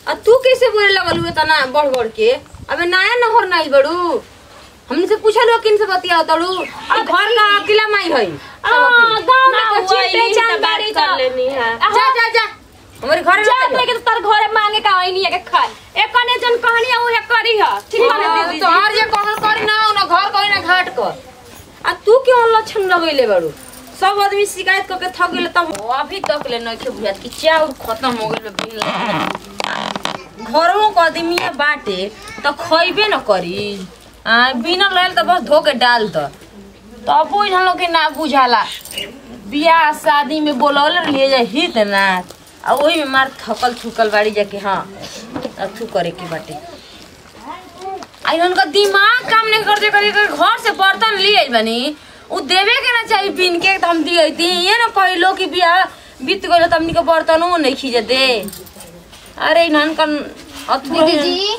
आ तू कैसे बोले लगल हुए तना बढ़ बढ़ के अबे नया नहर नहीं बड़ू हमने से पूछल किन से बतिया तड़ू आ घर का अकेला माई है आ, गाँव में तो चिट्टे जानकारी कर लेनी है जा जा जा हमारे घर जा लेके तो तार घरे मांगे का आई नहीं है के खाए एक कने जन कहानी है उहे करी है ठीक है ना दीदी तो हर जे कहल करी ना ना घर करी ना घाट कर आ तू क्यों लक्षण लगैले बड़ू सब आदमी शिकायत करके थक गेले तब अभी तक ले नहीं बुझात कि चाउर खत्म हो गेल बिन घरों के आदमी बाटे तो खइबे न करी आ बिना लेल तो बस धो के डाल द तब वो हम लोग के ना बुझाला बियाह शादी में बोलौले लिए जाए हित ना आ वही में मार थकल थुकल बाड़ी जाके हाँ अथू करे के बाटे आई उनका दिमाग काम नहीं करते करी कर घर से बर्तन ले आई बनी उ देवे के ना चाहिए बिन के तो हम दिए थी ये ना कहलो कि बियाह बीत गइल त हमनी के बर्तनो नहीं खींचे दे अरे इन्हन कन अथु दीदी जी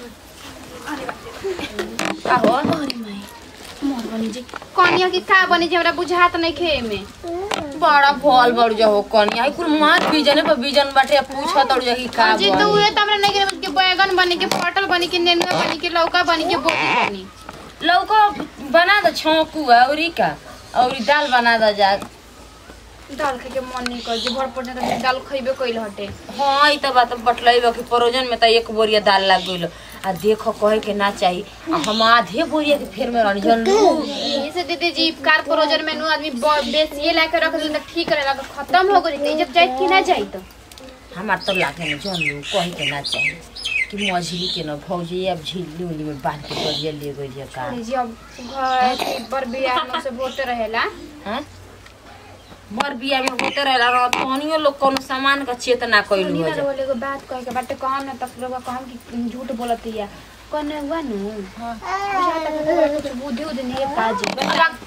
का हो मोर बनी जी कनिया की का बनी जी हमरा बुझात नहीं खे में बड़ा भल बड़ जा हो कनी आई कुल मार बीजने पर बीजन बाटे पूछा तड़ जा कि का जी तो बनी उहे त हमरा नहीं खे के बैगन बनी के पटल बनी के नेनुआ बनी के लौका बनी के बोटी बनी लौका बना दो छौंकू औरी का औरी दाल बना दो जा दाल खाए के मन नहीं कर जी भर पड़ने तो दाल खइबे कइल हटे हाँ ई त बात बटलैब कि परोजन में त एक बोरिया दाल लग गइल आ देखो कहे के ना चाही आ हम आधे बोरिया के फेर में रहनी जनलू ऐसे दीदी जी कार परोजन में नु आदमी ब- बेसिए ला के रख दे त ठीक रहेला खत्म हो गई जब जाए कि ना जाई तो हमार तो लागे न जनलू कहे के ना चाही कि मछली के न भौजी अब झिल्ली उल्ली में बांध के बोरिया ले गइल का जी अब घर के पर बियाह में से होते रहेला हैं मर बिया में होते रहेला रह तहनियो लोग कोनो सामान का चेतना कइलू सुनी हो ना जा रोले को बात कहे के बाटे कहम ना तब लोग कहम कि झूठ बोलत हिया कने हुआ नु बुझाता कि तोरा कुछ बुद्धि उद्धि नहीं है काजी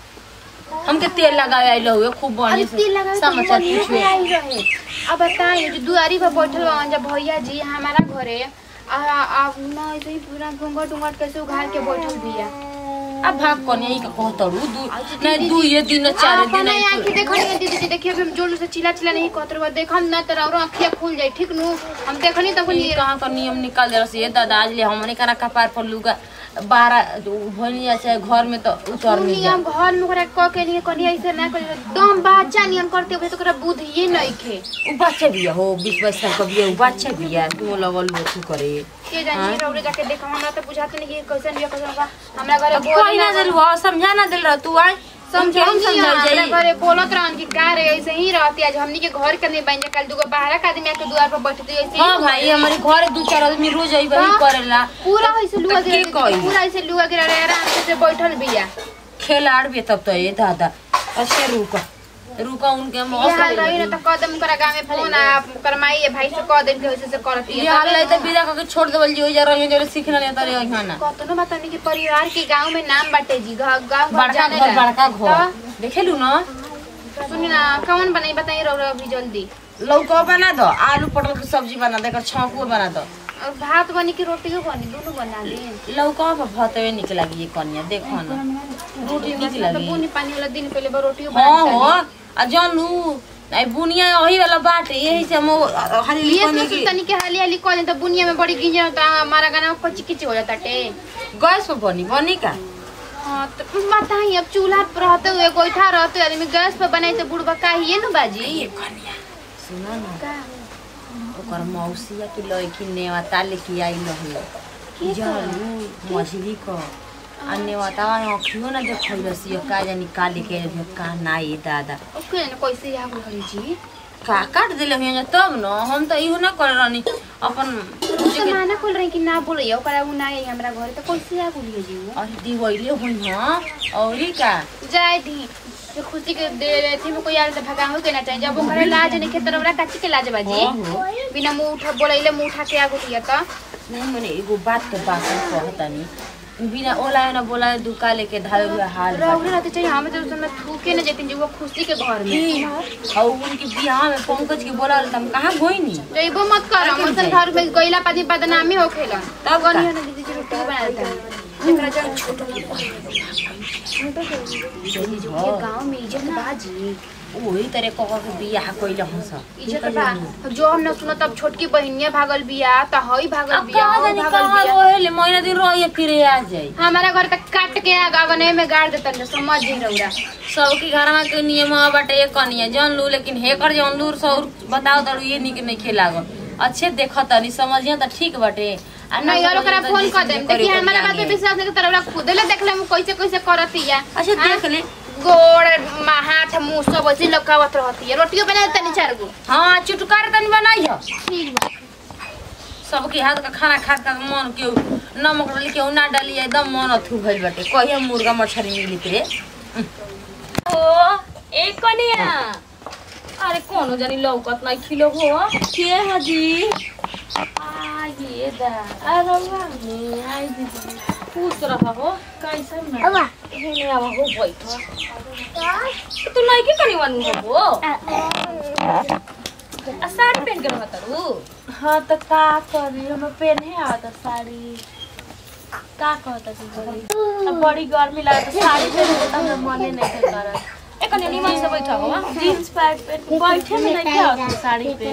हमके तेल लगावे आइल हुए खूब अरे बढ़िया तेल लगा से के समाचार मन पूछे आई रहे अब बताइए जो दुआरी पर बैठल बा जब भैया जी हमारा घरे आ आ ना ऐसे ही पूरा घूंघट उंघट कैसे उघार के बैठल बिया अब भाग कोने ई का कहतड़ू दू नहीं दू ये दिन चार दिन अपना आई आंखें देखनी है दीदी जी देखिए हम जोर से चिल्ला चिल्ला नहीं कहत रहो देखम ना तो और आंखिया खुल जाई ठीक नु हम देखनी तब ई कहाँ का नियम निकाल दे रही दादा आज ले हमने करा कपार पर लुगा बारह भोनिया चाहे घर में तो उतर नहीं जा नियम घर में ओकरा क के लिए कनी ऐसे ना कर दम बच्चा नियम करते हुए तो ओकरा बुद्धि नहीं खे उ बच्चा भी हो बीस बाईस साल का भी है उ बच्चा भी है तू लगल हो तू करे के जानी रौड़े जाके देखा हमरा तो बुझाते नहीं कि कैसे नहीं कैसे होगा हमरा घरे अब बोल कोई ना दिल हुआ समझा ना दिल रहा तू आए समझे हम समझा हमरा जाई घरे बोलत रहन कि का रे ऐसे ही रहती आज हमनी के घर के नहीं बन जा कल दुगो बाहर का आदमी आके द्वार पर बैठते ऐसे ही हाँ भाई हमारे घर दू चार आदमी रोज आई वही हाँ। करेला पूरा ऐसे लुआ तो के गिरा कही? पूरा ऐसे लुआ गिरा रे आराम से बैठल बिया खेलाड़ भी तब तो ये दादा अच्छे रुका रुका उनके ये हाल रही ना मौसम तो कदम करा गाँव में फोन आ करमाई है भाई से कह देन के वैसे से करती ये हाल है तो विदा करके छोड़ देवल जी हो जा रही जो सीखना नहीं तारे यहाँ ना कतनो बतानी कि परिवार के गांव में नाम बाटे जी गांव गांव बड़का जाने घर ला। बड़का घर देखेलू ना तो सुनी ना कौन बनाई बताई रो अभी जल्दी लौका बना दो आलू पटल की सब्जी बना दे छौंकू बना दो और भात बनी कि रोटियो बनी दोनों बना ली लौका पर भतवे निक लगी ये कन्या देखो ना रोटी निक तो लगी बुनी पानी वाला दिन पहले बा रोटियो हाँ बना हो आ जानू आई बुनिया वही वाला बाटे यही से हम हाली ये लिखने तो की तनी के हाली हाली कॉल तो बुनिया में बड़ी गिंजा होता हमारा गाना में कच्ची किची हो जाता टे गैस पर बनी बनी का हाँ तो बताई अब चूल्हा पर रहते हुए गोईठा रहते हुए आदमी गैस पर बनाई तो बुढ़बा का ही है ना बाजी कन्या सुनो ना का ओकर मौसिया की लड़की नेवता लेके आई रही जानू मछली को आ नेवता अखियो ना देखल रसी का जानी का लेके आई का ना ये दादा ओके ना कैसे या घरे जी का काट दिले हुए तब न हम तो इहो ना कर रहनी अपन तो माना खोल रही कि ना बोलिए ओकरा उ ना आई हमरा घरे तो कैसे आ बोलिए जी उ? अरे दिवैले हुई हाँ औरी का जाए दी जो खुशी के दे थी में कोई आल तो भगा हो के ना चाहिए जब ओकरे लाज नहीं खेतर ओकरा काची के लाज बाजी हाँ, हाँ। बिना मुंह उठा बोलैले मुंह उठा के आगो दिया तो नहीं मैंने एगो बात के बात कहतानी बिना ओला ना बोला दुका लेके धावे हुए हाल रौरे रहते चाहिए हम तो उसमें थूके न जेतिन जो वो खुशी के घर में और उनके बियाह में पंकज के बोला तो हम कहाँ गई नी जइबो मत कर हम अपन घर में गइला पादी बदनामी होखेला तब का? गनिया ना दीदी जी रोटी बना देता है जेकरा जब छोटो यही ये हो गांव में इज्जत बाजी वही तरह कह के बियाह कइले हंस इज्जत बा जो हम न सुनो तब छोटकी बहिनिया भागल बिया त हई भागल अब बिया कहाँ हई जानी भागल कहाँ बिया रोहेले महीना दिन रहिए फिरे आ जाई हमारा घर तक काट के अगने में गाड़ देतन समझ जी रौरा सबके घरमा के नियम बाटे एक कनिया जन लू लेकिन हेकर जन लूर सौर बताओ तड़ू ये निक नहीं खेलागल अच्छे देख तनी समझिए त ठीक बाटे आ नहीं यार ओकरा समझिए त फोन जिस कर दिन देम करी देखी ओकर हमारा बात पे जाने। विश्वास नहीं तरह खुद ले देख ले हम कैसे कैसे करती है अच्छा देख ले गोड़ मा- हाथ मुंह सब ऐसे लकावत रहती है रोटियो बना तनी चार गो हाँ चुटकार तनी बनाई हो ठीक बा सबके हाथ का खाना खा खा के मन के नमक डाली के ना डाली एकदम मन अथू भइल बाटे कहिया मुर्गा मछली मिलित रे ओ एक कनिया अरे कोनो जानी लौकत नहीं खिलो हो के हजी आइए दा अरे वाह ने आई दीदी पूछ रहा हो कैसे मैं अब हेने अब हो बैठो तू नहीं के कनी वन हो आ साड़ी पहन के रहत रू हाँ तो का करी हम पहने आवत साड़ी का कहता तू बोली अब बड़ी गर्मी लागत साड़ी पहने तो हमरा मने नहीं के करत एक कनी निमन से बैठो हो जींस पैंट पहन बैठे में नहीं के आवत साड़ी पे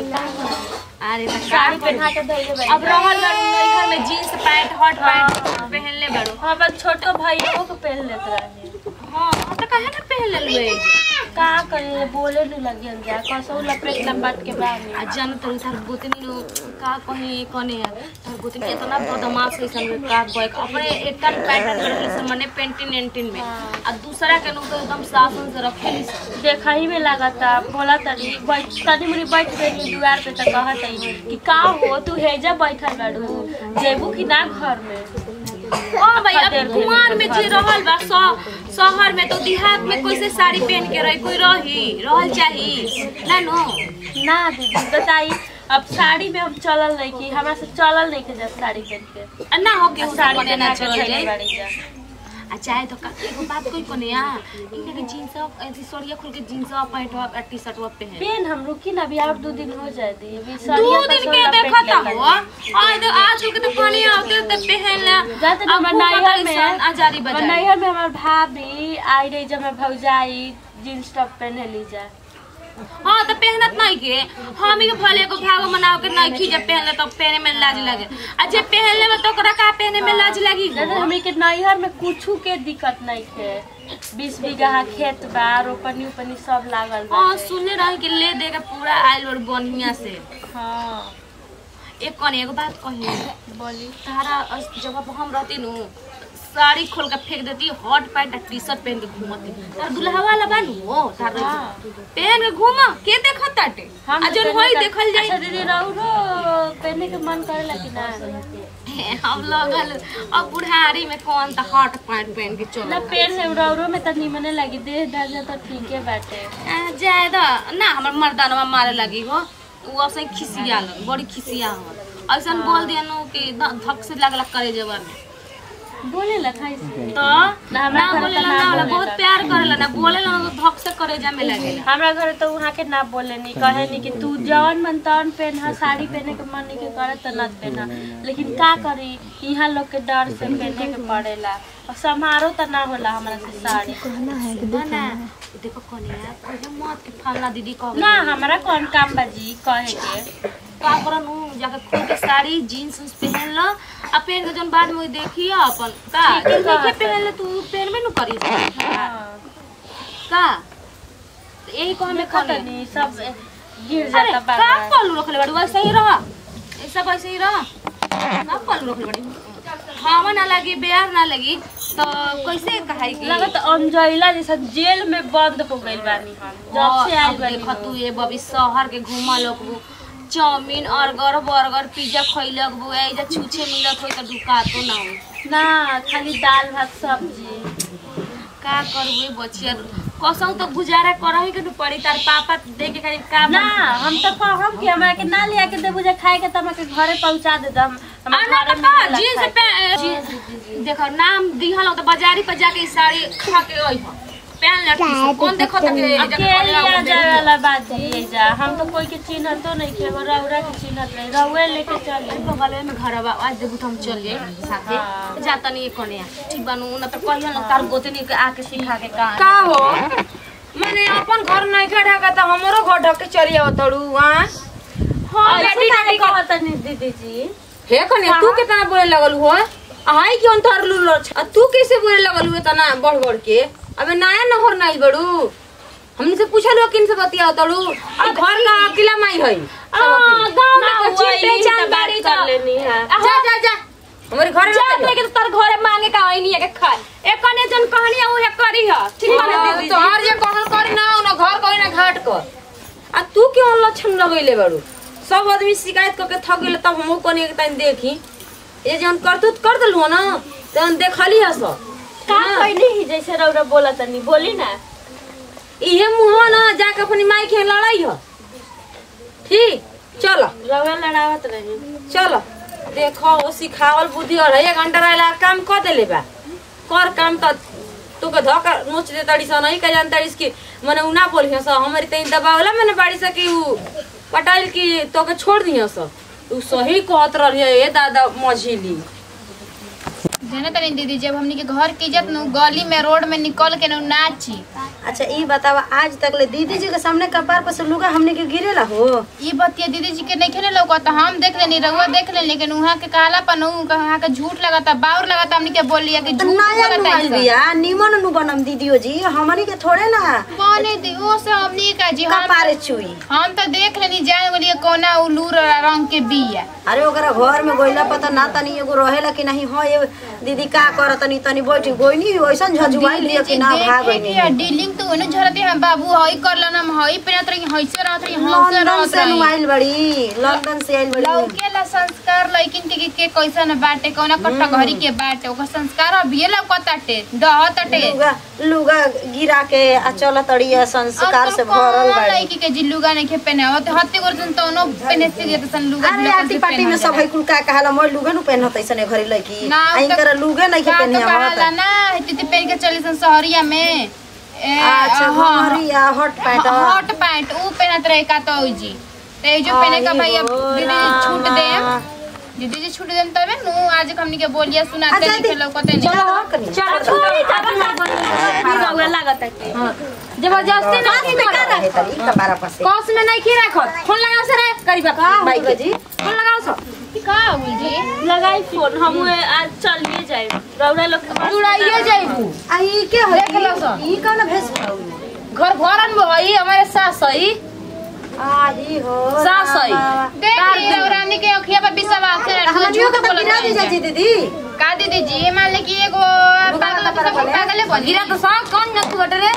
अरे तो साड़ी पहना के धइले बैठ अब रहल बारू नई घर में जींस पैंट हॉट पैंट पहन ले बारू हाँ बस छोटो भाइयों को पहन लेत रहे हाँ तो काहे ना पहन ले लुए का करे बोले नहीं लगियन जा कसौ लपेट लंबात के बारे आ जान तो तार गोतनी लो का कहे कने तार गोतनी इतना बदमाश है सन का बैक अपने एकटा पैंट रखले से मने पेंटिन एंटिन में आ दूसरा के लोग तो एकदम शासन से रखेली सन देखा ही में लागता बोला तनी बैठ तनी मुनी बैठ गई दुआर पे तो कहत है कि का हो तू हेजा बैठल बाड़ू जेबू कि ना घर में ओ भाई अब कुमार में जे रहल बा स- शहर में तो देहात में कैसे साड़ी पहन के रही कोई रही रहल चाही ना नो ना दीदी बताई अब साड़ी में हम चलल नहीं की हमरा से चलल नहीं के जब साड़ी पहन के आ ना हो के साड़ी साड़ी पहना ना के चल धइले जाए बाड़ी जा आ चाहे तो का एगो बात कोई कोने आ इनके के जींस ऐसी सोड़िया खोल के जींस पैंट और टी शर्ट पहन पेन हम रुकी ना अभी और दो दिन हो जाए दी अभी दो सरिया दिन कसो के लपेट देखता लेला। हुआ आज तो आज के तो पानी आते तो पहन ले जाते अब हमर नैहर में आजारी हमर बजा नैहर में हमार भाभी आई रही जब मैं भौजाई जींस टॉप पहने ली जा हाँ तो पहनत नहीं के हम ही के भले को भागो मनाओ के नहीं खी जब पहन ले तो पहने में लाज लगे आ जे पहन ले तो ओकरा का पहने में लाज लगी जैसे हमी के नैहर में कुछ के दिक्कत नहीं थे बीस बीघा खेत बा रोपनी उपनी सब लागल बा हाँ सुनले रही कि ले दे के पूरा आइल और बढ़िया से हाँ एक कने एगो बात कही बोली तारा अस- जब अब हम रहती नु साड़ी खोल के फेंक देती हॉट पैंट टी शर्ट पहन के घूमती तार दुल्हा वाला बानू हो तार पहन के घूम के देखत ताटे हम आ तो जन पहने होई का- देखल अच्छा जाई दीदी रहू रो पहने के मन करेला कि ना हम लगल अब बुढ़ारी में कौन त हॉट पैंट पहन के ना चल पेड़ से रहू में तो निमने लगी देह ढांचा तो ठीक है बाटे जाए द ना हमर मर्दानवा मारे लगी हो उ ऐसे खिसिया लग बड़ी खिसिया हो ऐसा बोल दिया नु कि ध- धक से लगला करे जबर में बोले ला खाई से तो ना हमरा ना घर बोलेला तो ना ना होला बोलेला। बहुत प्यार करेला ना बोलेला ना तो धक से करे जा में लगेला हमरा घर तो वहाँ के ना बोले नहीं कहे नहीं कि तू जवन मन तवन पहना साड़ी पहने के मन नहीं के करे तो ना पहना लेकिन का करी यहाँ लोग के डर से पहने के पड़ेला और समारोह तो ना होला हमरा से साड़ी ना ना देखो कनिया पहले मत के फलना दीदी कह ना हमरा कौन काम बाजी कहे के का करन उ जाके खोल के साड़ी जीन्स उन्स पहन ल आ पहन के जन बाद में देखिए अपन का ठीक है, देखे कहत पहन ले तू पहन में नु करी हाँ। का तो यही कह में देखो कनी तनी सब गिर अरे जाता का बाबा पल्लू रखले बाड़ी वैसे ही रह ऐसा वैसे ही रह का पल्लू रखले बाड़ी हवा ना लगी बेर ना लगी तो कैसे कहाई की लगत अंजैला जैसा जेल में बंद हो गइल बानी हम जब से आइल बानी देख तू ये बबी शहर के घूमा लोग चाउमीन अर्गर बर्गर पिज्जा खैलक बु एजा छुछे मिलत हो त दुकातो ना हो ना खाली दाल भात सब्जी का करबे बचिया कसौ तो गुजारा करही के न पड़ी तार पापा दे के खाली का ना हम तो कहम कि हमरा के ना लिया के देबू जे खाए के त हमरा के घरे पहुंचा दे दम हमरा आना घरे त का मिलेला जींस खाए पे जी- देखो नाम दिहल हो त बाजारी पर जाके ई साड़ी खा के ओइ हो पहन ले टी-शर्ट। कौन देखो त के अब के लिया जाए वाला बात है जा हम तो कोई के चिन्हत तो नहीं के रौरा के चिन्हत नहीं रौए लेके चली बगल में घर बा आज देबू त हम चल जाए साथे हाँ। जा तनी कने ठीक बानू न त कहियो न तार गोतनी के आके सिखा के का का हो माने अपन घर नहीं के ढका त हमरो घर ढक के चली आवत तड़ू हां हाँ ऐसे डैडी काहे डैडी कहत नहीं दीदी जी हे कने तू कितना बोले लगल हो आई क्यों तार लू आ तू कैसे बोले लगल हुए तना बढ़ बढ़ के अबे नया नहर नहीं बड़ू हमने से पूछल हो किन से बतिया तड़ू आ घर का अकेला माई है हाँ, गाँव में ना तो हुआ, चिन यही पहचान तो बात बाड़ी कर तो लेनी है जा जा जा हमारे घर में जा मत लेके तो तार घरे मांगे का आई नहीं है के खाए एक कने जन कहानी है उहे करी है ठीक बा ना हाँ, दीदी तो हर जे कहल करी ना ना घर करी ना घाट कर आ तू क्यों लक्षण लगैले बाड़ू सब आदमी शिकायत करके थक गेले तब हमहू कनी एक टाइम देखी ये जन करतूत कर दलू ना तहन देखली हस का कहनी ही जैसे रौरा बोला तनी बोली ना इहे मुंह ना जाके अपनी माई के लड़ाई ह ठीक चलो रौरा लड़ावत रही चलो देखो वो सिखावल बुद्धि और एक घंटा रहला काम कर देले बा कर काम त तू के धक्का नोच दे तड़ी सा नहीं का जान तड़ी की मने उ ना बोली सा हमारी तई दबावला मैंने बाड़ी सा कि उ पटाइल की तो के छोड़ दिया सा तू सही कहत रही ए दादा मझिली जाने तनी दीदी जब हमनी के घर की इज्जत नु गली में रोड में निकल के नु नाची अच्छा ई बतावा आज तक ले दीदी जी के सामने कपार पर से लुगा हमने के गिरेला हो ई बतिया दीदी जी के नहीं खेले लौका तो हम देख लेनी रउआ देख लेनी लेकिन वहाँ के कहला पर नु वहाँ के झूठ लगाता बाउर लगाता हमनी के बोलिया कि तो झूठ नया बोलता नुआइल है बिया निमन नु बनम दीदियो जी हमनी के थोड़े ना बोले दी वो से हमनी का जी हम कपारे चुई हम तो देख लेनी जान बोलिए कोना उलूर रंग के बिया अरे ओकरा घर में गोइला पता ना तनी एगो रहेला कि नहीं हो ये दीदी का कर तनी तनी बैठी गोइनी वैसन झजुआई लियो कि ना भाग देखे कि डीलिंग तो उन्हें झरते हम बाबू हई कर लेना हम हई पेनत रही हईसे रहत रही हईसे लंदन रहत से रही नुआइल बड़ी लंदन से आइल बड़ी लौके ला संस्कार लइकिन के के कैसन बाटे कौना कट्टा घरी के बाटे ओकर संस्कार अभिये लौकताटे डहताटे लुगा लुगा गिरा के आ चल तड़ी है संस्कार से भरल बड़ी लइकी के जिल्लुगा नहीं के पहने होते हत्ते गोरजन तो नो पहने से जेत सन लुगा अरे आरती पार्टी में सब है कुल का कहाला मोर लुगा नु पहनत ऐसने घरी लइकी ना, आई तो- कर लुगे नहीं के का पहनिया तो कहाला होत ना हेती पहन के चली सन शहरिया में ए, अच्छा हाँ, हरिया हॉट पैंट हॉट पैंट ऊ पहनत रहे का तो जी ते जो पहने का भैया आई हो दीदी जी छूट दे रामा। दीदी जी छूट देम तबे नु आज हमनी के बोलिया सुनाते अच्छा, लिखे दी- लौकते नहीं चलो थोड़ी ज्यादा रौरा लागत है कि जबरदस्ती नहीं करे कपारा पर से कौस में नहीं खी रखत फोन लगाओ सर करीबा भाई के जी फोन लगाओ सर का उल जी लगाई फोन हम आज चलिए जाए रौरा लोग के पास जुड़ाइए जाइबू आई के हो देख लो सर। ई कौन भेस घर भरन में हई हमारे सास हई आई हो सास हई रामा। देख ली रानी के अखिया पर विश्वास है हमनियो के तो गिरा दी जी दीदी का दीदी जी मान ले कि एगो पागल पर सब बोले। पागल है बनी गिरा तो साग कौन न तू बटरे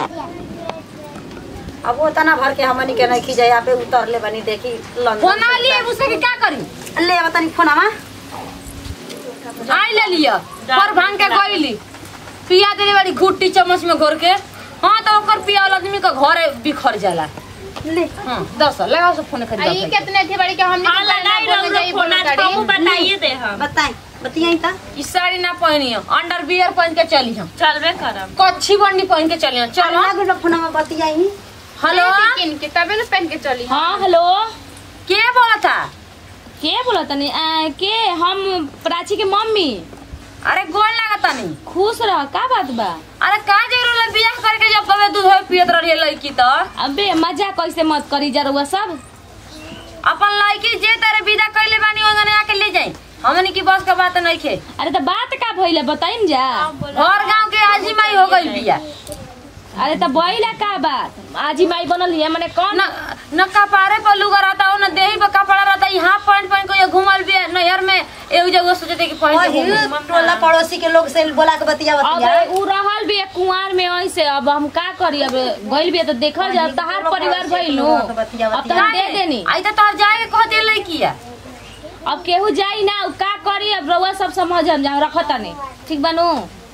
अब वो तना भर के हमनी के नहीं खींचे यहाँ पे उतर ले बनी देखी लंदन फोन आ लिए उसे के क्या करी ले बतानी फोनमा आई ले लिया पर भांग के गईली पिया देले बड़ी घुट्टी चम्मच में घोर के हाँ तो ओकर पिया वाला आदमी का घरे बिखर जाला ले हाँ दस लगाओ सब फोन आई खरीद कितने थे बड़ी के हमने हाँ लगाई रौरा फोन आज कहूँ बताइए दे हम बताई बतियाई ता ई साड़ी ना पहनी हो अंडर बियर पहन के चली हम चलबे करम कच्छी बंडी पहन के चली हम चलो चलो गुड फोनमा बतियाई हेलो किन के तबे न पहन के चली हाँ हेलो के बोला था के बोला तनी आ, के हम प्राची के मम्मी अरे गोल लगा तनी खुश रह का बात बा अरे का जरूर है बियाह करके जब कबे दूध होय पियत रही लड़की तो अबे मजा कैसे मत करी जा रउआ सब अपन लड़की जे तेरे विदा कैले बानी ओने आके ले जाई हमनी की बस का बात नहीं खे अरे तो बात का भइले बताइम जा और गांव के आजी माई हो गई बिया अरे तो बइला का बात आजी माई बनल है माने कौन न न कपारे पर लुगा रहता हो न देही पर कपड़ा रहता यहाँ पैंट पहन के ये घुमल भी नहर में एक जगह सोचते कि पहन के घूमी। टोला पड़ोसी के लोग से बोला के बतिया बतिया अब उ रहल भी कुंवार में ऐसे अब हम का करी अब गइल भी तो देखल जा तहार परिवार भइल नु अब तो हम दे देनी आई तो तोहर जाए के कह दे लड़की है अब केहू जाई ना उ का करी अब रउआ सब समझ हम जा रखत नहीं ठीक बानू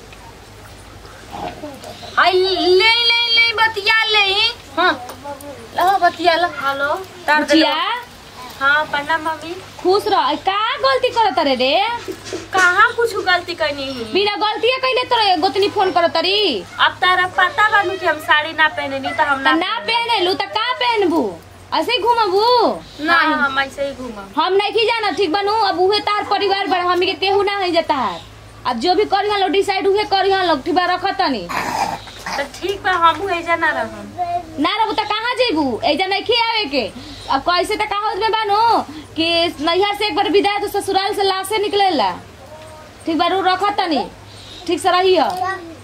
आई ले ले ले बतिया ले हाँ लो बतिया लो हेलो तार दे बुचिया हाँ प्रणाम मम्मी खुश रह आई का गलती करत रे रे कहाँ कुछ गलती करनी ही बिना गलती कैले तोरे गोतनी फोन करत री अब तारा पता बानू कि हम साड़ी ना पहने नहीं तो हम त ना ना पहनलू त का पहनबू ऐसे ही घूमबू नहीं हम ऐसे ही घूमम हम नहीं जाना ठीक बनू अब उहे तार परिवार बड़ा हमी के केहू ना है जाता है अब जो भी करी लोग डिसाइड उहे करी लोग ठीक बा रखत नहीं तो ठीक बा हम एजा ना रहम ना रहबू त कहाँ जेबू एजा नहीं खियावे के अब कैसे त कहावत में बानो कि नैहर से एक बार विदाई तो ससुराल से लाशे निकलेला ठीक बारू रखा तनी ठीक से रही हो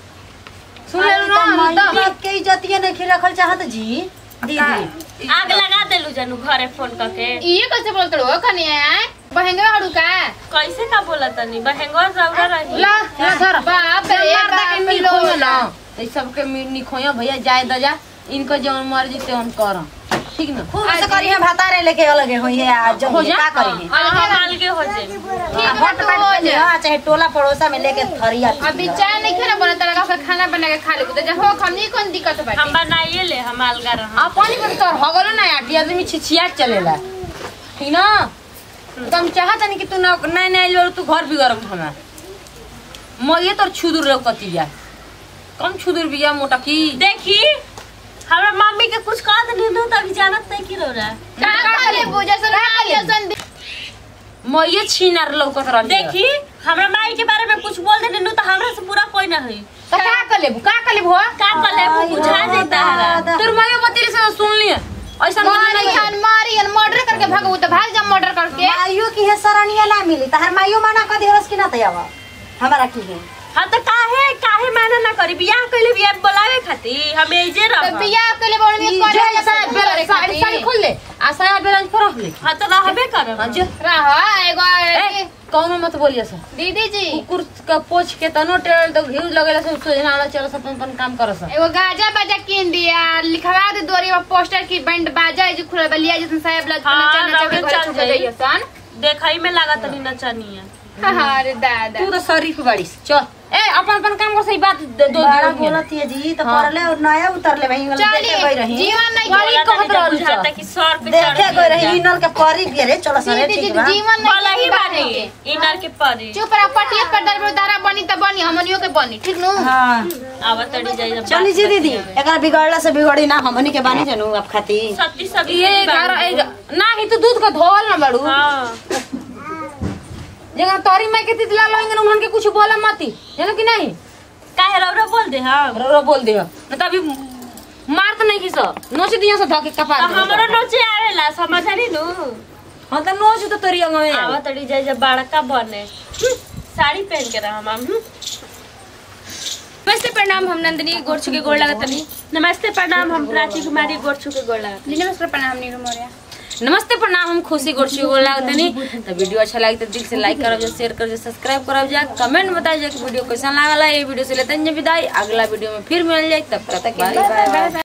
सुन ले ना हम तो- के इज्जतिया नहीं रखल चाहत जी दीदी आग लगा देलू जानू घरे फोन करके ये कैसे बोलते हो कनिया बहंगे हड़ू का कैसे का बोला तनी बहंगवा जरूर रही ला ला धर बाप रे मार दे के बाप मीट लो खोयो ना तो सबके मीट नहीं खोयो भैया जाए दजा इनको जौन मर्जी से हम करम ठीक ना खूब से करी है भातारे लेके अलगे होई है आज जब हो जा। का करी है हम अलगे हो जाए आ, हट बैठ पे लिया, चाहे टोला पड़ोसा में लेके थरिया अभी चाय नहीं खाना बना तरह का खाना बना के खा लेबू तो जा हो हमनी कौन दिक्कत हम बाटे बनाइए ले हम अलगा रह आ पानी पर तोर हो गलो ना आटी आदमी छिछिया चलेला ठीक ना तो हम चाहत नहीं कि तू ना नहीं नहीं लो तू घर बिगड़म हमें मरिए तोर छुदुर लौकती जा कम छुदुर बिया मोटा की देखी हमरा मम्मी के कुछ कह देनी तो अभी जानत नहीं की रो रहा है का करे बुझे सन का सन मरिए छीनार लौकत रह देखी हमरा माई के बारे में कुछ बोल देनी तो हमरा से पूरा कोई ना है तो का कर लेबू का कर लेबू हो का कर ले वो बुझा देता है तोर मायो बतेली से सुन लिए ऐसा मारी नहीं हन मारी हन मर्डर करके भागू तो भाग जा मर्डर करके माइयो की है सरनिया ना मिली तहर माइयो माना कर दिहरस कि ना तयावा हमारा की है हाँ तो काहे काहे माना ना करी बियाह कइले बियाह बोलावे खातिर हम एजे तो रह बियाह के लिए बोलनी ई करे जो साया बेला साड़ी साड़ी खोल ले आ साया बेला पर रख ले हाँ तो रहबे करब हां जो रह एगो ए कौनो मत बोलिए सर दीदी जी कुकुर का पोछ के तनो टेल तो घिउ लगेला से सोजना वाला चलो सब अपन अपन काम करो सर एगो गाजा बाजा किन दिया लिखवा दे दोरी पर पोस्टर की बैंड बाजा है जो खुला बलिया जिसन साहेब लग हाँ, नचा नचा के रौनक घर चल छुप जाई। गई सन देखई में लागत नहीं नचनिया अरे दादा तू तो शरीफ बाड़ी चल ए अपन अपन काम कर सही बात दे दो बड़ा दो बोलत है जी तो हाँ। परले और नया उतरले वही वाला देखे गई चलिए रही जीवन नहीं वाली बोला कहत तनी रहल जब बुझाता छ। कि सर पे देखे चढ़ गई रही इनल के परी भी रे चलो सरे दीदी जी ठीक बा जीवन बोला नहीं ही बानी बानी इनर के परी चुप रह पटिया पर दर दारा बनी त बनी हमनियो के बनी ठीक नु हां आवत तड़ी जाई जब चली जी दीदी एकरा बिगड़ला से बिगड़ी ना हमनी के बानी जनू अब खाती सत्ती सब ये घर ए ना ही तो दूध का धोल ना बाड़ू हाँ जगह तोरी माई के तितला लोइंगे उन्हन के कुछ बोला मती जानो कि नहीं काहे रौरा बोल दे हम रो रो बोल दियो न तो अभी मार तो नहीं की सो नोच दियो सो धके कपार तो हमरो नोचे आवेला समझली नु हां तो नोच तो तोरी अंग में आवत तड़ी जाई जब बड़का बने हम्म, साड़ी पहन के रह हम हम्म। नमस्ते प्रणाम हम नंदिनी गोड़ छुके गोड़ लागतनी नमस्ते प्रणाम हम प्राची कुमारी गोड़ छुके गोड़ लागत नमस्कार प्रणाम नीरू मोरिया नमस्ते प्रणाम हम खुशी गोरछी गोल लागतनी तो वीडियो अच्छा लगे तो दिल से लाइक करब जा शेयर करब जा सब्सक्राइब करब जा कमेंट बताइए जा कि वीडियो कैसा लागला ये वीडियो से लेते हैं विदाई अगला वीडियो में फिर मिल जाए तब तक के लिए बाय बाय